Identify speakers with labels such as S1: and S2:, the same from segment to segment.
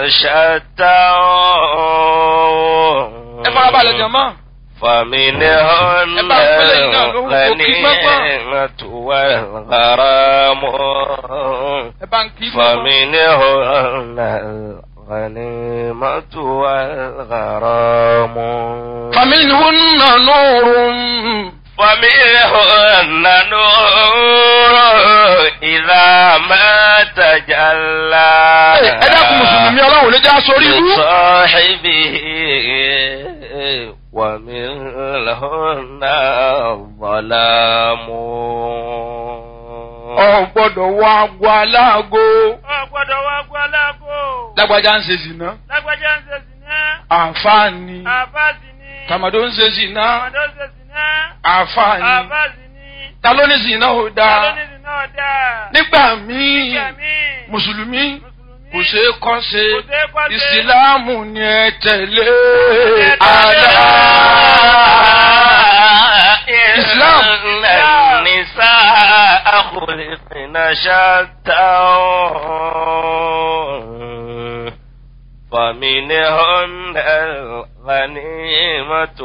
S1: شتى
S2: ẹ farabalẹ̀ jọ̀mọ́.
S1: فمنهن
S2: ẹ bá ń pẹ́lẹ́ iná lóhùn kò kí gbọ́gbọ́n.
S1: الغنيمة والغرام
S2: ẹ bá ń kí gbọ́gbọ́n.
S1: فمنهن الغنيمة والغرام
S2: فمنهن نور
S1: ومنهن نور إذا ما تجلى
S2: ẹ dákun mùsùlùmí ọlọ́run lè já sórí ibú.
S1: لصاحبه ومنهن الظلام
S2: ọ gbọ́dọ̀ wọ agbo aláàgó.
S3: ọ̀gbọ́dọ̀ wá gbọ́ lágbo.
S2: lágbájá ń ṣe zìnà.
S3: lágbájá ń ṣe sìná.
S2: àǹfààní.
S3: àbáàsì ni.
S2: tàmàdó ń ṣe zìnà.
S3: àmàdó ń ṣe sìná.
S2: àǹfààní.
S3: àbáàsì ni.
S2: ta ló ní zìnà ò dáa.
S3: alónìí náà dáa.
S2: nígbà míì
S3: nígbà míì.
S2: mùsùlùmí
S3: mùsùlùmí.
S2: kò ṣeé kọ́ ṣe
S3: kò ṣeé kọ́ ṣe.
S2: ìsìláàmù ni ẹ tẹ̀lé.
S3: tẹ̀lé.
S2: àlá.
S1: إسلام النساء خلقن شتى فمنهن الغنيمة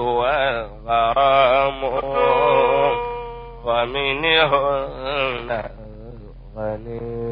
S1: والغرام ومنهن الغنيمة